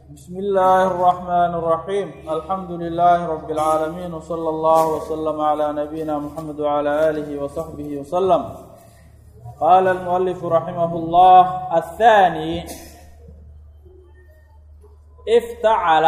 بسم الله الرحمن الرحيم الحمد لله رب العالمين وصلى الله وسلم على نبينا محمد وعلى آله وصحبه وسلم قال المؤلف رحمه الله الثاني افتعل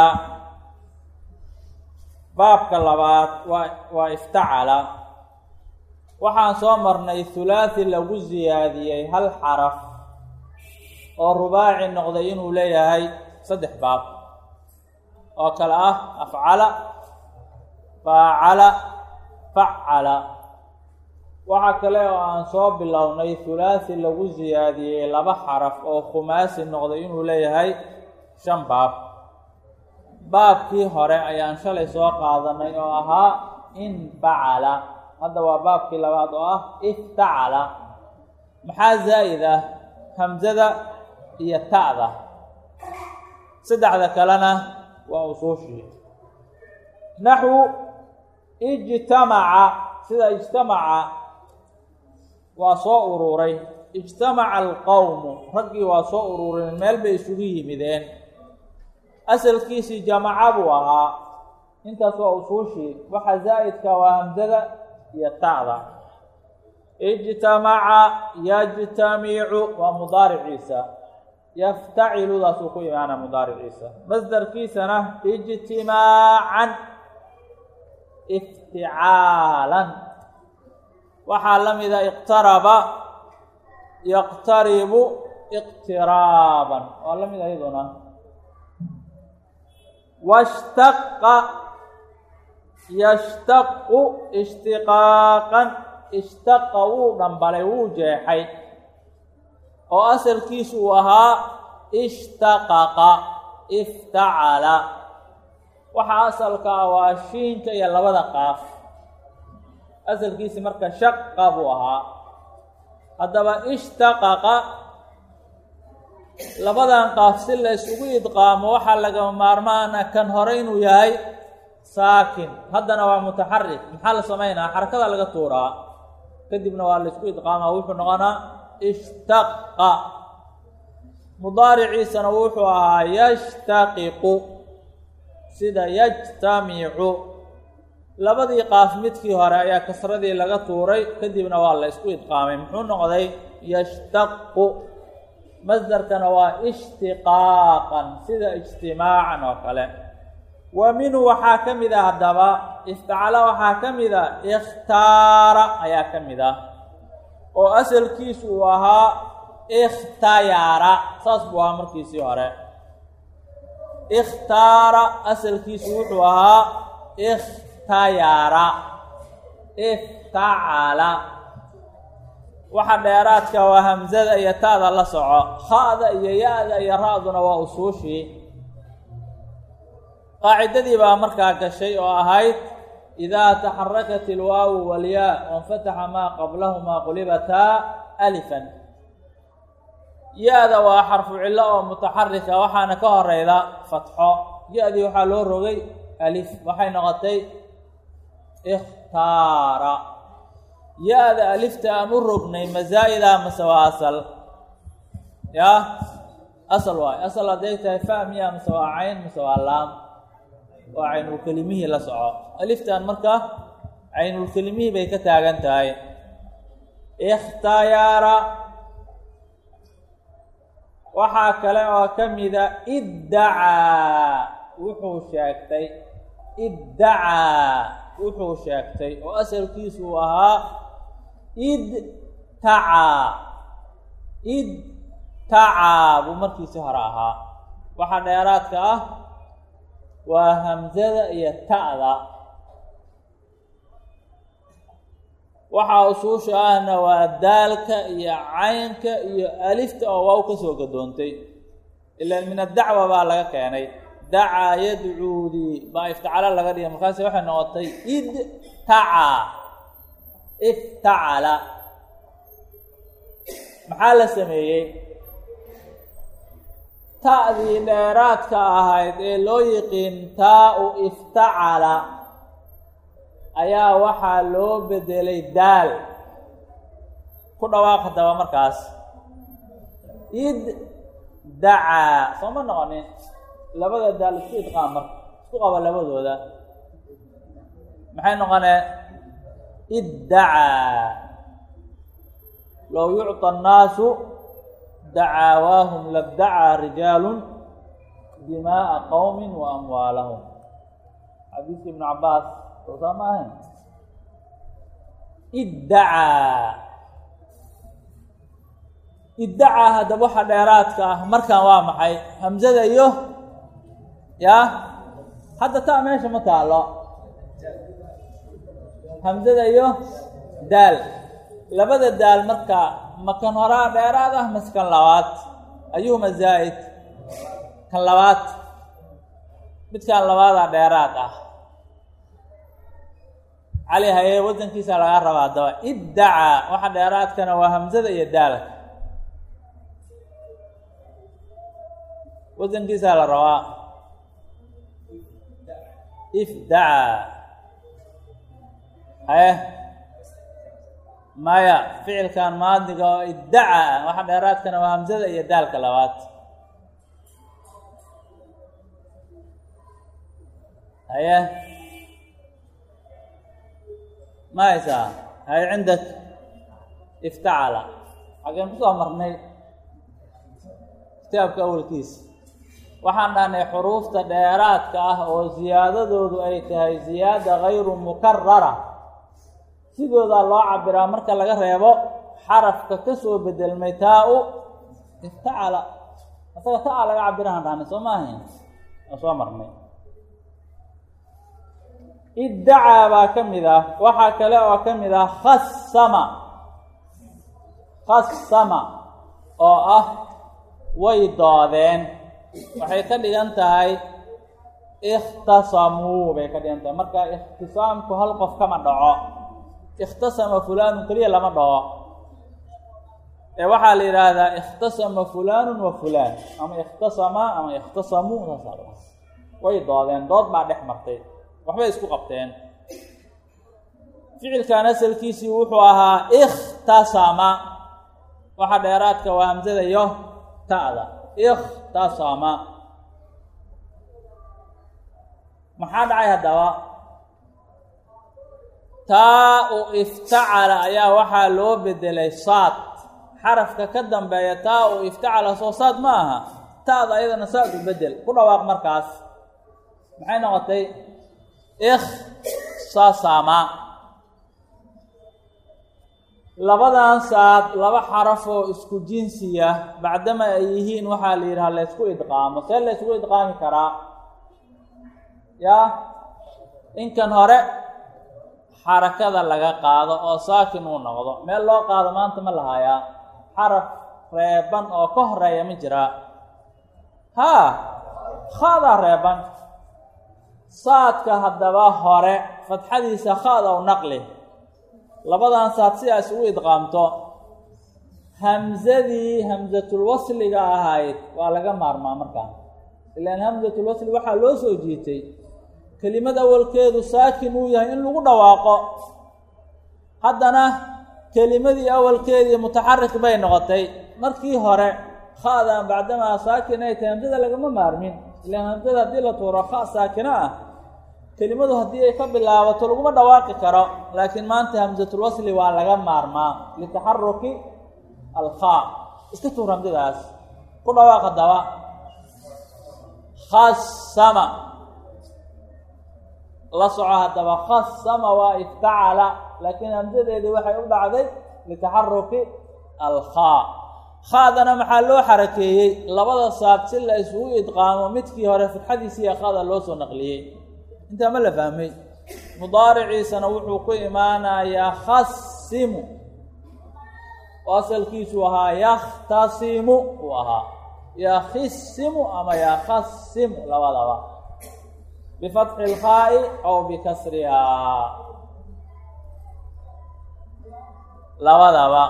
baabka labaad waa waa iftacala waxaan soo marnay hulaathi lagu siyaadiyey hal xaraf oo rubaaci noqday inuu leeyahay saddex baab oo kale ah afcala faacala facala waxaa kale oo aan soo bilownay hulaathi lagu siyaadiyey laba xaraf oo khumaasi noqday inuu leeyahay shan baab baabkii hore ayaan shalay soo qaadanay oo ahaa infacala hadda waa baabkii labaad oo ah iftacala maxaa zaa'id ah hamsada iyo ta'da saddexda kalena waa usuushii naxwu ijtamaca sida ijtamaca waa soo ururay ijtamaca alqowmu raggii waa soo urureen meel bay isugu yimideen asalkiisii jamaca buu ahaa intaas waa usuushii waxa zaa'idka waa hamsada iyo ta'da ijtamaca yajtamicu waa mudaariciisa yaftaciludaasuu ku imaana mudaariciisa masdarkiisana ijtimaacan ifticaalan waxaa la mida iqtaraba yaqtaribu iqtiraaban waa la mid ayaduna washtaqa yashtaqu ishtiqaaqan ishtaqa wuu dhambalay wuu jeexay oo asalkiisu uu ahaa ishtaqaqa iftacala waxaa asalka ah waa shiinka iyo labada qaaf asalkiisi marka shaqa buu ahaa haddaba ishtaqaqa labadan qaaf si la isugu idqaamo waxaa lagama maarmaana kan hore inuu yahay saakin haddana waa mutaxarik maxaa la samaynaa xarakada laga tuuraa kadibna waa la isku idqaamaa wuxuu noqonaa ishtaqa mudaariciisana wuxuu ahaa yashtaqiqu sida yajtamicu labadii qaaf midkii hore ayaa kasradii laga tuuray kadibna waa la isku idqaamay muxuu noqday yashtaqu masdarkana waa ishtiqaaqan sida ijtimaacan oo kale wa minhu waxaa ka mid ah haddaba iftacala waxaa ka mid a ikhtaara ayaa ka mid ah oo asalkiisu uu ahaa ikhtayara saas buu ahaa markiisii hore ikhtaara asalkiisu wuxuu ahaa ikhtayara iftacala waxa dheeraadka waa hamsada iyo ta'da la soco ha-da iyo ya-da iyo ra-duna waa usuushii qaacidadii baa markaa gashay oo ahayd idaa taxarakat ilwaawu walyaa wanfataxa maa qablahumaa qulibataa alifan ya-da waa xarfu cillo oo mutaxarika waxaana ka horeyda fatxo ya-dii waxaa loo rogay alif waxay noqotay ikhtaara ya-da alifta aan u rognay masaa-ida mase waa asal yaa asal waay asal hadday tahay fa miya mase waa cayn mase waa laam waa caynulkelimihii la soco aliftan marka caynulkelimihii bay ka taagan tahay ikhtayara waxaa kale oo ka mida iddacaa wuxuu sheegtay iddacaa wuxuu sheegtay oo asalkiisu uu ahaa idtacaa idtacaa buu markiisi hore ahaa waxaa dheeraadka ah waa hamsada iyo ta'da waxaa usuusha ahna waa daalka iyo caynka iyo alifta oo waaw ka soo gadoontay ilaan min addacwa baa laga keenay dacaa yadcuudii baa iftacala laga dhigay markaasi waxay noqotay idtacaa iftacala maxaa la sameeyey ta'dii dheeraadka ahayd ee loo yiqiin taa-u iftacala ayaa waxaa loo bedelay daal ku dhawaaq haddaba markaas id dacaa soo ma noqonin labada daal isku idqaam marka isku qaba labadooda maxay noqonee iddacaa low yucطى الnaasu dacaawaahum labdacaa rijaalu dimaaءa qowmi wa amwaalahum xadiiska ibnu cabaas soo saa ma ahayn iddacaa iddacaa haddaba waxa dheeraadka ah markan waa maxay hamzada iyo ya hadda taa meesha ma taalo hamzada iyo daal labada daal marka ma kan horaa dheeraad ah mase kan labaad ayuhuma zaa'id kan labaad midkan labaadaa dheeraad ah cali haye wasankiisa laga rabaa daba iddacaa waxa dheeraadkana waa hamzada iyo daalka wasankiisaa la rabaa ifdacaa haye maya ficilkan maadiga oo iddacaa waxa dheeraadkana waa hamzada iyo daalka labaad haye ma haysaa haye cindak iftacala xageen kusoo marnay kitaabka awalkiisa waxaan dhahnay xuruufta dheeraadka ah oo ziyaadadoodu ay tahay ziyaada gayru mukarara sidoodaa loo cabiraa marka laga reebo xarafka ka soo bedelmay taa-u iftacala asaga taa laga cabirahaan dhahnay soo ma ahayn oo soo marnay iddacaa baa ka mid ah waxaa kale oo ka mid ah khasama khasama oo ah way doodeen waxay ka dhigan tahay ikhtasamuu bay ka dhigan tahay marka ikhtisaamku hal qof kama dhaco ikhtasama fulaanu keliya lama dhaco ee waxaa la yidhaahdaa ikhtasama fulaanu wa fulaan ama ikhtasama ama ikhtasamuu saasaa way doodeen dood baa dhex martay waxbay isku qabteen ficilkan asalkiisii wuxuu ahaa ikhtasama waxa dheeraadka waa hamsada iyo ta'da ikhtasama maxaa dhacay haddaba taa-u iftacala ayaa waxaa loo bedelay saad xarafka ka dambeeya taa-u iftacala soo saad ma aha ta'da ayadana saad u bedel ku dhawaaq markaas maxay noqotay ikhsasama labadan saad laba xaraf oo isku jinsiya bacdama ay yihiin waxaa la yidhaha laysku idqaamo see laysku idqaami karaa yaa inkan hore xarakada laga qaado oo saakin uu noqdo meel loo qaado maanta ma lahayaa xaraf reeban oo ka horeeya ma jiraa haa khaadaa reeban saadka haddaba hore fadxadiisa khaad ow naqli labadan saad sidaas ugu idqaamto hamsadii hamsatulwasliga ahayd waa laga maarmaa markaa ilaan hamsatulwasli waxaa loo soo jiitay kelimad awalkeedu saakin uu yahay in lagu dhawaaqo haddana kelimadii awalkeedii mutaxarik bay noqotay markii hore khaadan bacdamaa saakin ay tahay hamsada lagama maarmin ilaan hamsada haddii la tuuro kha saakino ah kelimadu haddii ay ka bilaabato laguma dhawaaqi karo laakiin maanta hamsatulwasli waa laga maarmaa litaxaruki alkhaa iska tuur hamsadaas ku dhawaaq haddaba khasama la soco haddaba khasama waa iftacala laakiin hamsadeedii waxay u dhacday litaxaruki alkhaa khaadana maxaa loo xarakeeyey labada saad si la isugu idqaamo midkii hore fidxadiisiiya khaada loo soo naqliyey intaa ma la fahmay mudaariciisana wuxuu ku imaanayaa khasimu oo asalkiisu ahaa yakhtasimu uu ahaa yakhisimu ama yakhasimu labadaba bifatxi ilkhaa'i aw bikasrihaa labadaba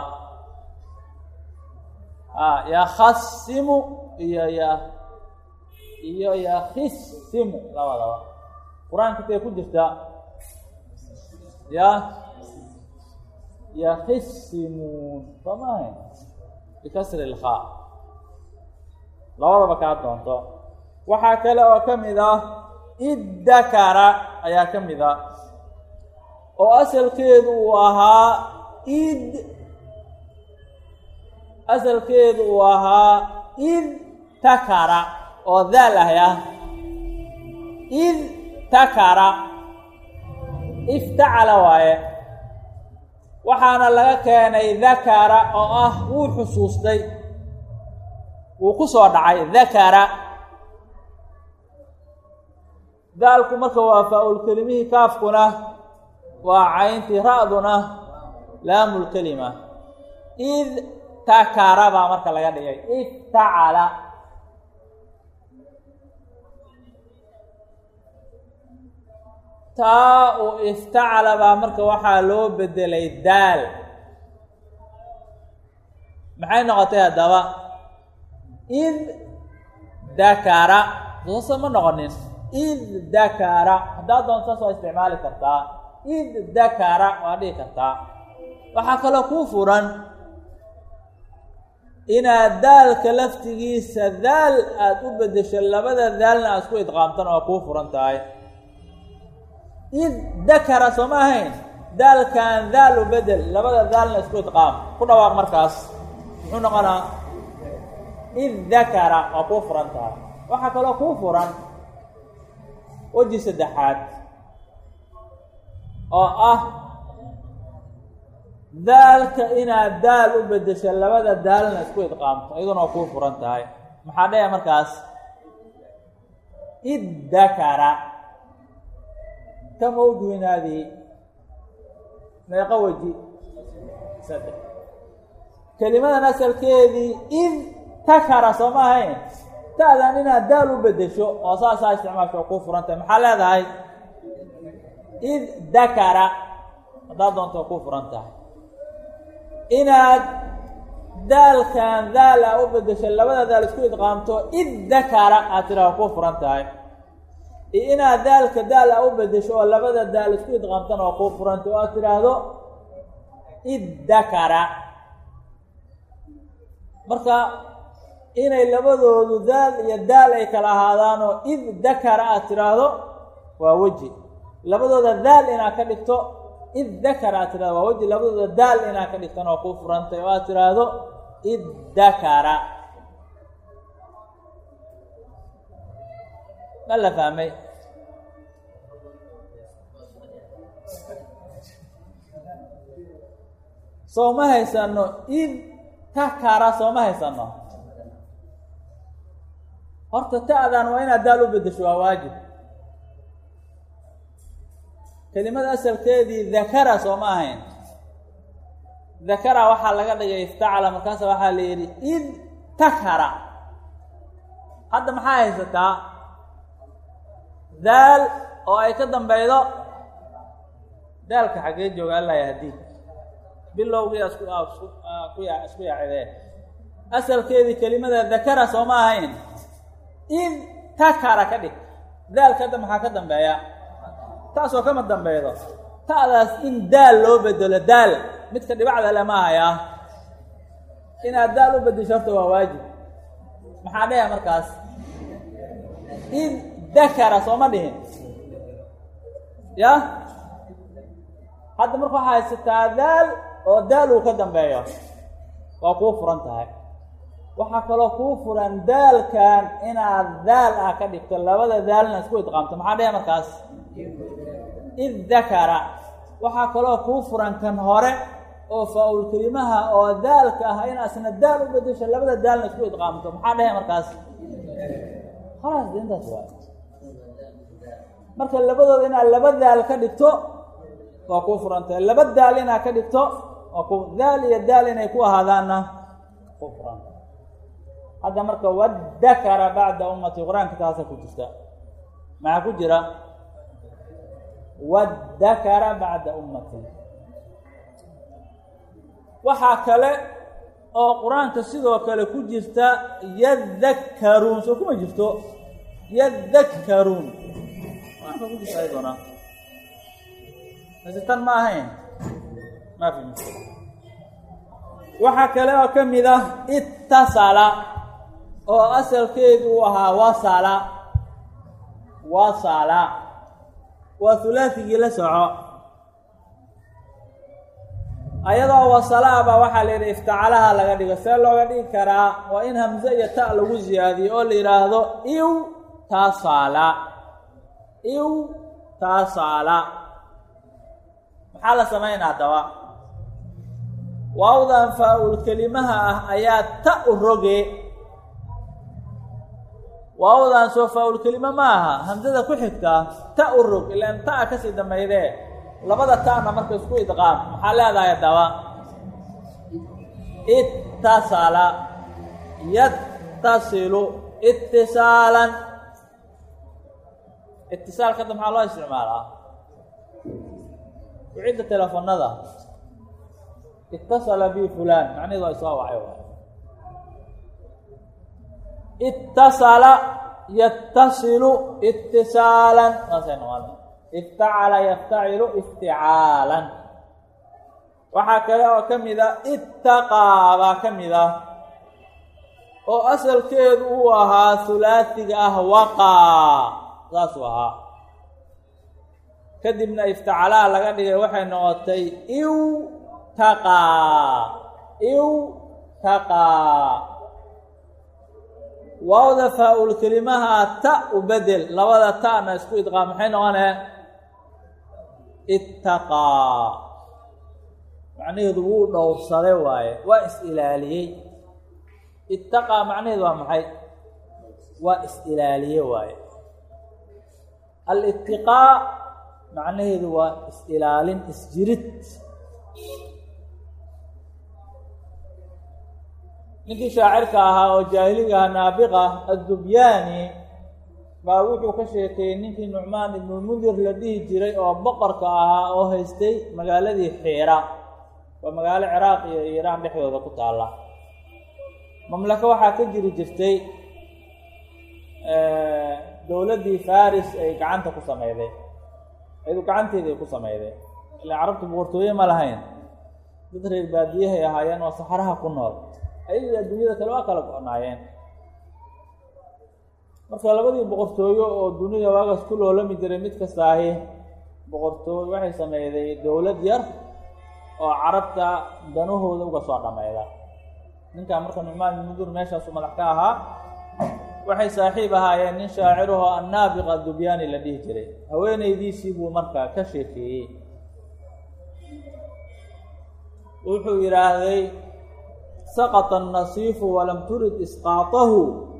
a yakhasimu iyo ya iyo yakhisimu labadaba qur-aanka intay ku jirta ya yakhisimuun soo maahayn bikasri ilkhaa labadaba kaa doonto waxaa kale oo ka mid ah iddakara ayaa ka mid a oo asalkeedu uu ahaa id asalkeedu uu ahaa id takara oo daal ahy ah id takara iftacala waaye waxaana laga keenay dakara oo ah wuu xusuustay wuu ku soo dhacay dakara daalku marka waa faa-ulkelimihii kaafkuna waa cayntii ra-duna laamulkelima id takara baa marka laga dhigay iftacala taa u iftacala baa marka waxaa loo bedelay daal maxay noqotay haddaba id dakara soose ma noqonin id dakara haddaad doonto saas waa isticmaali kartaa id dakara waa dhihi kartaa waxaa kaloo kuu furan inaad daalka laftigiisa daal aada u beddesho labada daalna aad isku idqaamtana waa kuu furan tahay id dakara soo ma ahayn daalkan daal u bedel labada daalna isku idqaam ku dhawaaq markaas muxuu noqonaa id dakara waa kuu furan tahay waxaa kaloo kuu furan weji saddexaad oo ah daalka inaad daal u beddesho labada daalna isku idqaamto iyaduna waa kuu furan tahay maxaa dhaya markaas id dakara kama wjuhin haadihi meeqo weji saddex kelimadan asalkeedii id takara soo ma ahayn ta'dan inaad daal u beddesho oo saasaa isticmaalka waa kuu furan tahay maxaa leedahay id dakara haddaad doonto waa kuu furan tahay inaad daalkan daal a u beddesho labada daal isku idqaamto id dakara aad tiraa waa kuu furan tahay iyo inaad daalka daal a u beddesho oo labada daal isku idqaamtana waa kuu furanta oo aad tidhaahdo id dakara marka inay labadoodu daal iyo daal ay kala ahaadaanoo id dakara aad tidhaahdo waa weji labadooda daal inaad ka dhigto id dakara aad tidhahdo waa weji labadooda daal inaad ka dhigtona waa kuu furantay oo aad tidhaahdo id dakara ma la fahmay soo ma haysano id takara soo ma haysano horta ta'dan waa inaad daal u beddesho waa waajib kelimada asalkeedii dakara soo ma ahayn dakara waxaa laga dhigay iftacala markaasa waxaa la yidhi id takara hadda maxaa haysataa daal oo ay ka dambeydo daalka xaggee jooga alla yahdii bilowgii isku ku ya isku yaacidee asalkeedii kelimada dakara soo ma ahayn id takara ka dhig daalka hadda maxaa ka dambeeya taasoo kama dambeedo ta'daas in daal loo bedelo daal midka dhibacda lama hayaa inaad daal u beddesho horta waa waajib maxaa dhaya markaas id dakara soo ma dhihin ya hadda marka waxaa haysataa daal oo daal uu ka dambeeyo waa kuu furan tahay waxaa kaloo kuu furan daalkan inaad daal ah ka dhigto labada daalna isku idqaamto maxaa dhaya markaas id dakara waxaa kaloo kuu furan kan hore oo faa-ul kelimaha oo daalka ah in asna daal u bedesho labada daalna isku idqaamto maxaa dhahaya markaas khalaas de intaas waa marka labadooda inaad laba daal ka dhigto waa kuu furantahay laba daal inaad ka dhigto waa ku daal iyo daal inay ku ahaadaanna ku furanta hadda marka wadakara bacda ummati qur-aanka taasa ku jirta maxaa ku jira wadakara bacda ummati waxaa kale oo qur-aanka sidoo kale ku jirta yadakkaruun soo kuma jirto yadakkaruun qur-aanka ku jirta ayadona mase tan ma ahayn maafi waxaa kale oo ka mid ah ittasala oo asalkeedu uu ahaa wasala wasala waa hulaatigii la soco ayadoo wasalaa baa waxaa la yidhi iftacalaha laga dhigo see looga dhigi karaa waa in hamse iyo ta lagu siyaadiyo oo la yidhaahdo iw taasala iw taasala maxaa la samaynaa haddaba waawdan faa-ul kelimaha ah ayaa ta u roge waawdan soo faa-ul kelima ma aha hamsada ku xigta ta u rog ilaan ta-a kasii dambaydee labada ta'na marka isku idqaam maxaa leedahay haddaba ittasala yattasilu itisaalan itisaalka hadda maxaa loo isticmaalaa ucidda telefonada itasala bi fulan macnaheedu waa isoo wacay waay itasala yattasilu itisaalan saasay noqona iftacala yaftacilu ifticaalan waxaa kale oo ka mid a ittaqaa baa ka mid ah oo asalkeedu uu ahaa hulaasiga ah waqaa saasuu ahaa kadibna iftacalaha laga dhigay waxay noqotay iw taqaa iw taqaa waawda faa-ul kelimaha ta u bedel labada ta'na isku idqaam maxay noqonee ittaqaa macnaheedu wuu dhowrsaday waaye waa is-ilaaliyey ittaqaa macnaheedu waa maxay waa is-ilaaliye waaye al-ittiqaa macnaheedu waa is-ilaalin isjirid ninkii shaacirka ahaa oo jaahiliga aha naabiqa addubyaani baa wuxuu ka sheekeeyey ninkii nucmaan ibnulmundir la dhihi jiray oo boqorka ahaa oo haystay magaaladii xiira waa magaalo ciraaq iyo iiraan dhexdooda ku taalla mamlako waxaa ka jiri jirtay dowladdii faris ay gacanta ku sameyday ayadu gacanteeday ku sameyday ilaa carabtu boqortooye ma lahayn dad reer baadiyahay ahaayeen oo saxaraha ku nool ayaga adduunyada kale waa kala go-naayeen marka labadii boqortooyo oo dunida waagaas ku loolami jiray mid kasta ahi boqortooy waxay sameyday dowlad yar oo carabta danahooda uga soo dhameyda ninkaa marka nucmaan mudur meeshaasu madax ka ahaa waxay saaxiib ahaayeen nin shaacirahoo annaabiqa dubyaani la dhihi jiray haweenaydiisii buu marka ka sheekeeyey wuxuu yidhaahday saqطa الnasiifu walam turid isqaaطahu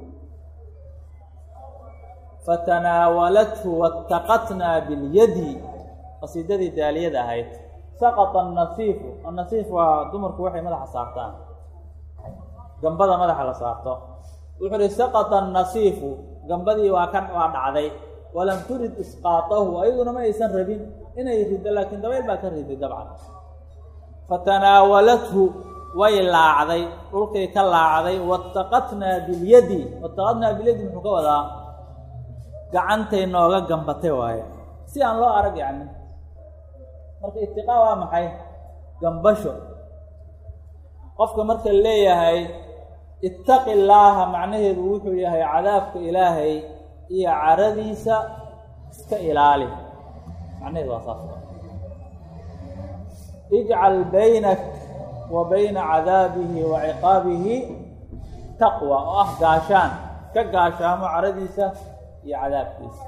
fatanaawalathu waاtaqatnaa biاlyadi qasiidadii daaliyada ahayd saqطa الnasiifu annasiif waa dumarku waxay madaxa saartaan gambada madaxa la saarto wuxuu uhi saqطa الnasiifu gambadii waa ka waa dhacday walam turid isqaaطahu ayaduna ma aysan rabin inay rido laakiin dabayl baa ka riday dabcan fatanaawalathu way laacday dhulkay ka laacday wataqatnaa bilyadi wataqatnaa bilyadi muxuu ka wadaa gacantay nooga gambatay waaye si aan loo arag yacni marka itiqaa waa maxay gambasho qofka marka leeyahay ittaqi llaaha macnaheedu wuxuu yahay cadaabka ilaahay iyo caradiisa iska ilaali macnaheedu waa saas ijcal baynak wa bayna cadaabihi wa ciqaabihi taqwa oo ah gaashaan ka gaashaamo caradiisa iyo cadaabkiisa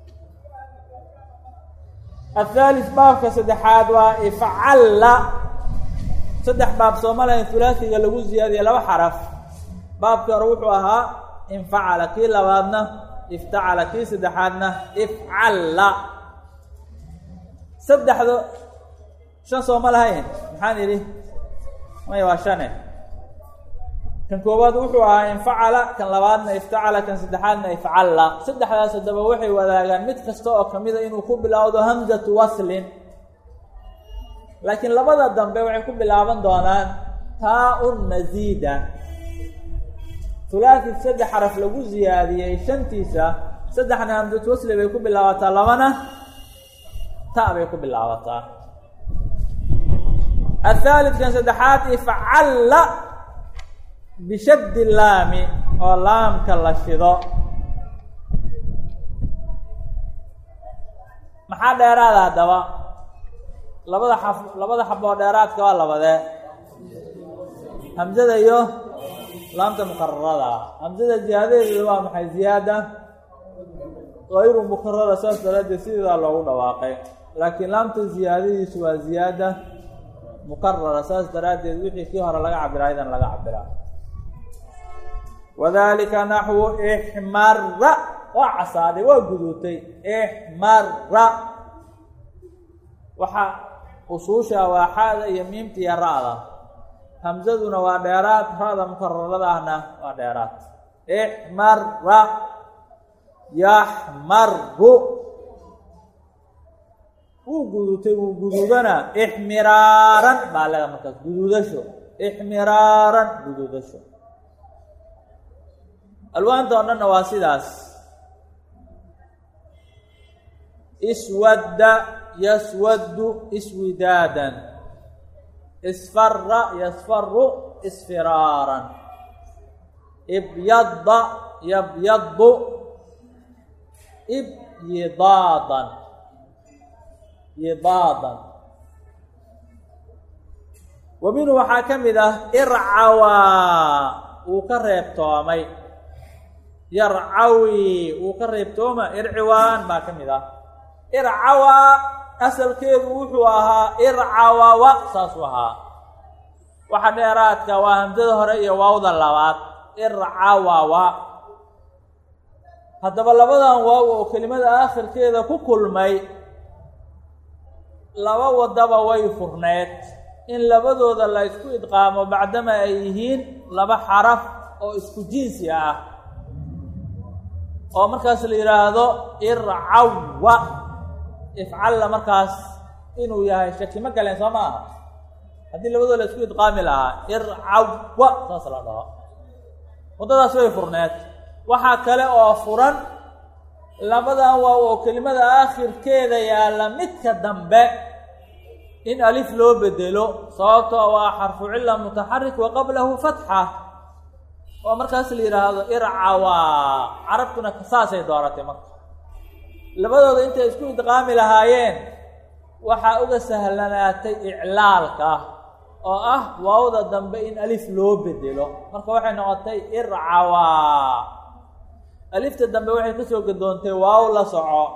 athaalis baabka saddexaad waa ifcalla saddex baab soomaliya hulaasiga lagu ziyaadiye laba xaraf baabkii hore wuxuu ahaa infacala kii labaadna iftacala kii saddexaadna ifcalla saddexdo shan sooma lahayn maxaan idhi maya waa shane kan koowaad wuxuu ahaa infacala kan labaadna iftacala kan saddexaadna ifcalla saddexdaas haddaba waxay wadaagaan mid kasta oo kamida inuu ku bilowdo hamzatu waslin laakiin labada dambe waxay ku bilaaban doonaan taa-un masiida hulaasi saddex xaraf lagu ziyaadiyey shantiisa saddexna hamzatu wasli bay ku bilaabataa labana ta bay ku bilaabataa athaalidkan saddexaad ifcalla bishaddi laami oo laamka la shido maxaa dheeraada haddaba labada xaf labada xaboo dheeraadka waa labadee hamzada iyo laamta mukararada ah hamzada ziyaadadeeda waa maxay ziyaada hayru mukarara saas daraaddeed sideedaa loogu dhawaaqay laakiin laamta ziyaadadiisu waa ziyaada mukarara saas daraaddeed wixii kii hore laga cabiraa idan laga cabiraa wadalika naxwu ixmara waa casaaday waa guduutay ixmara waxaa usuusha waa xaada iyo miimta iyo ra-da hamzaduna waa dheeraad ra-da mukararada ahna waa dheeraad ixmara yaxmaru wuu guduutay wuu guduudana ixmiraaran baa leeda markaas guduudasho ixmiraaran guduudasho alwaanta oo dhanna waa sidaas iswadda yaswaddu iswidaadan isfara yasfaru isfiraaran ibyadda yabyaddu ibyidaadan yidaadan wa minhu waxaa ka mid ah ircawaa wuu ka reebtoomay yarcawi wuu ka reebtooma irciwaan baa ka mid ah ircawaa asalkeedu wuxuu ahaa ircawawa saasuu ahaa waxa dheeraadka waa hamsada hore iyo waawda labaad ircawawa haddaba labadan waaw oo kelimada aakhirkeeda ku kulmay laba wadaba way furneed in labadooda la isku idqaamo bacdama ay yihiin laba xaraf oo isku jinsi ah oo markaas la yidhaahdo ircawa ifcalla markaas inuu yahay shaki ma galeen soo ma aha haddii labadooda la isku idqaami lahaa ircawa saas la dhaho waddadaas way furneed waxaa kale oo furan labadan waaw oo kelimada aakhirkeeda yaalla midka dambe in alif loo bedelo sababtoo waa xarfu cilla mutaxarik wa qablahu fatxa oo markaas la yidhaahdo ircawaa carabtuna saasay dooratay marka labadooda intay isku idqaami lahaayeen waxaa uga sahlanaatay iclaalka oo ah waawda dambe in alif loo bedelo marka waxay noqotay ircawaa alifta dambe waxay kasoo gadoontay waaw la soco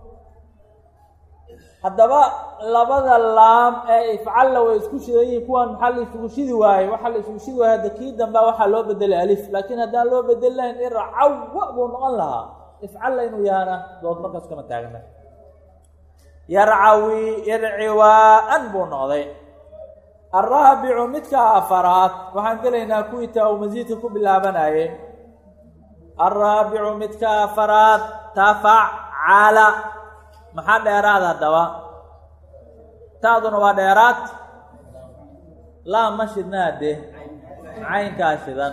haddaba labada laam ee ifcalla way isku shidan yihiin kuwan maxaa la isugu shidi waayey waxaa la isugu shidi waayey hadda kii dambea waxaa loo bedelay alif laakiin haddaan loo bedeli lahayn ircawa buu noqon lahaa ifcalla inuu yahana dood markaas kama taagna yarcawi irciwaan buu noqday alraabicu midka afaraad waxaan gelaynaa kuwii taa uu masiidka ku bilaabanayay alraabicu midka afaraad tafacala maxaa dheeraad haddaba taaduna waa dheeraad laa ma shidnaa de caynkaa shidan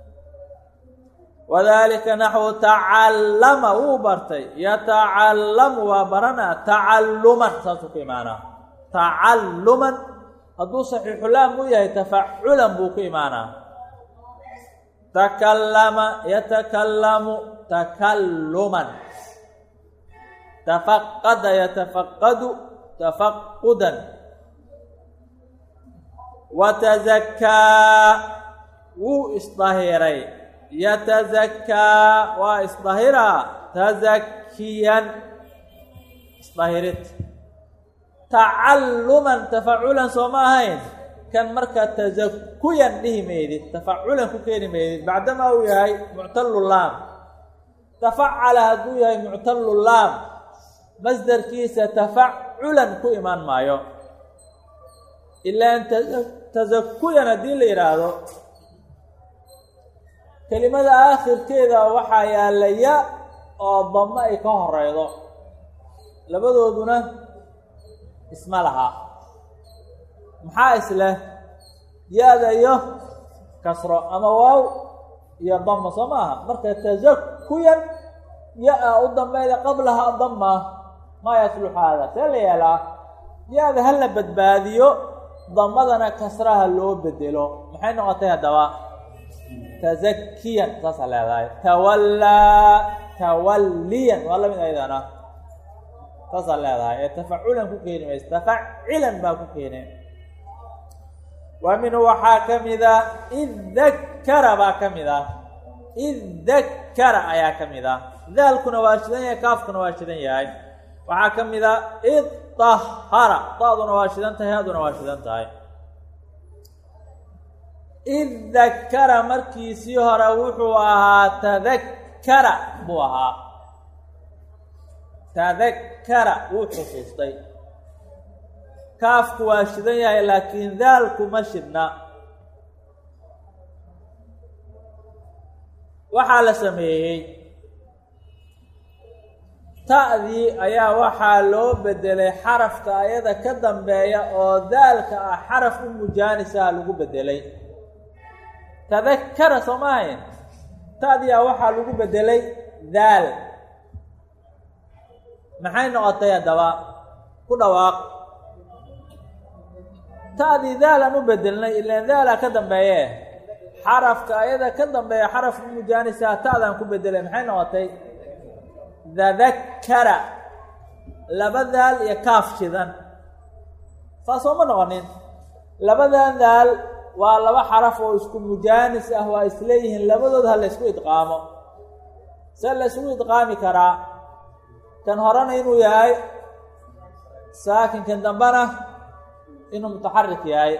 wadalika naxwu tacallama wuu bartay yatacallamu waa barana tacalluman saasuu ku imaanaa tacalluman hadduu saxiixulaam u yahay tafaculan buu ku imaanaa takallama yatakallamu takalluman tafaqada yatafaqadu tafaqudan watazakaa wuu isdahiray yatazakaa waa isdahiraa tazakiyan isdahirid tacalluman tafaculan soo ma ahayn kan marka tazakuyan dhihi maydid tafaculan ku keeni maydid bacdama uu yahay muctalu laam tafacala hadduu yahay muctalu laam masdarkiisa tafaculan ku imaan maayo ilaan tazakuyan haddii la yidhaahdo kelimada aakhirkeeda waxaa yaalla ya oo damo ay ka horeydo labadooduna isma laha maxaa isleh ya-da iyo kasro ama waaw iyo dama soo maaha marka tazakuyan ya-a u dambeyda qablaha dama maa yasluxu haada see la yeelaa ya-da ha la badbaadiyo damadana kasraha loo bedelo maxay noqotay haddaba tazakiyan saasaa leedahay tawallaa tawalliyan waa lamid ayadana saasaa leedahay ee tafaculan ku keeni mayso tafacilan baa ku keene wa minhu waxaa ka mida id dakara baa ka mid ah id dakara ayaa ka mid ah daalkuna waa shidan yahay kaafkuna waa shidan yahay waxaa ka mid a id tahara da-duna waa shidan tahay haduna waa shidan tahay id dakara markiisii hore wuxuu ahaa tadakkara buu ahaa tadakkara wuu xusuustay kaafku waa shidan yahay laakiin daalku ma shidna waxaa la sameeyey ta'dii ayaa waxaa loo bedelay xarafka ayada ka dambeeya oo daalka ah xaraf u mujaanisaha lagu bedelay tadakkara soo maahayn ta'diia waxaa lagu bedelay daal maxay noqotay haddaba ku dhawaaq ta'dii daalan u bedelnay ilaan daalaa ka dambeeye xarafka ayada ka dambeeya xaraf u mujaanisaha ta'daan ku bedelay maxay noqotay tadakkara laba daal iyo kaaf shidan saasoo ma noqonin labadan daal waa laba xaraf oo isku mujaanis ah waa isleeyihiin labadood ha la ysku idqaamo see la ysgu idqaami karaa kan horena inuu yahay saakin kan dambena inuu mutaxarik yahay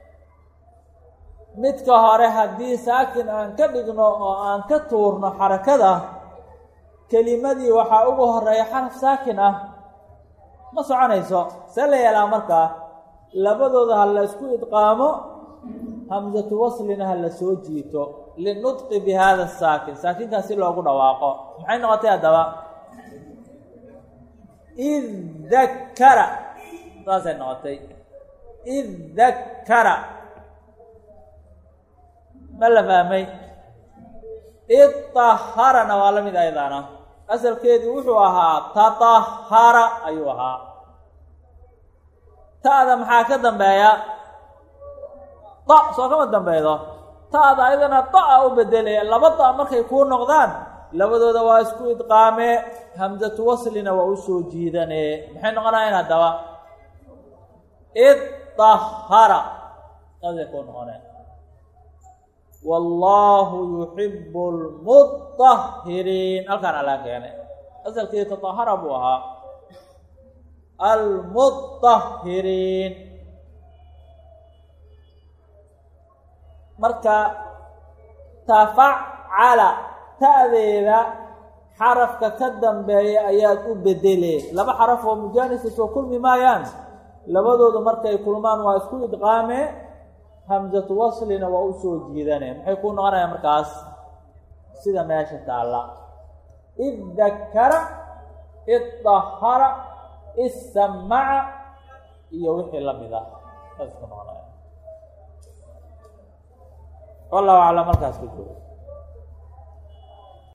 midka hore haddii saakin aan ka dhigno oo aan ka tuurno xarakada kelimadii waxaa ugu horeeya xaraf saakin ah ma soconayso see la yeelaa markaa labadooda ha la isku idqaamo hamsatu waslina ha la soo jiito linudqi bi hada saakin saakinkaas si loogu dhawaaqo maxay noqotay haddaba id dakkara saasay noqotay id dakkara ma la fahmay id taharana waa la mid aydaana asalkeedii wuxuu ahaa tatahara ayuu ahaa ta'da maxaa ka dambeeya da soo kama dambeedo ta'da ayadana da-a u bedelaya laba da markay kuu noqdaan labadooda waa isku idqaamee hamsatu waslina waa u soo jiidanee maxay noqonayaan haddaba idahara saasay kuu noqoneen wallaahu yuxibu lmudahiriin halkaan alaa keenay asalkii tatahara buu ahaa almudahiriin marka tafacala ta'deeda xarafka ka dambeeya ayaad u bedelee laba xaraf oo mujaanisa soo kulmi maayaan labadoodu markay kulmaan waa isku idqaamee hamsatu waslina waa u soo jiidane maxay kuu noqonayaan markaas sida meesha taalla id dakara id dahara issamaca iyo wixii la mid ah saas ku noqonaya wallahu aclam markaas ku joogo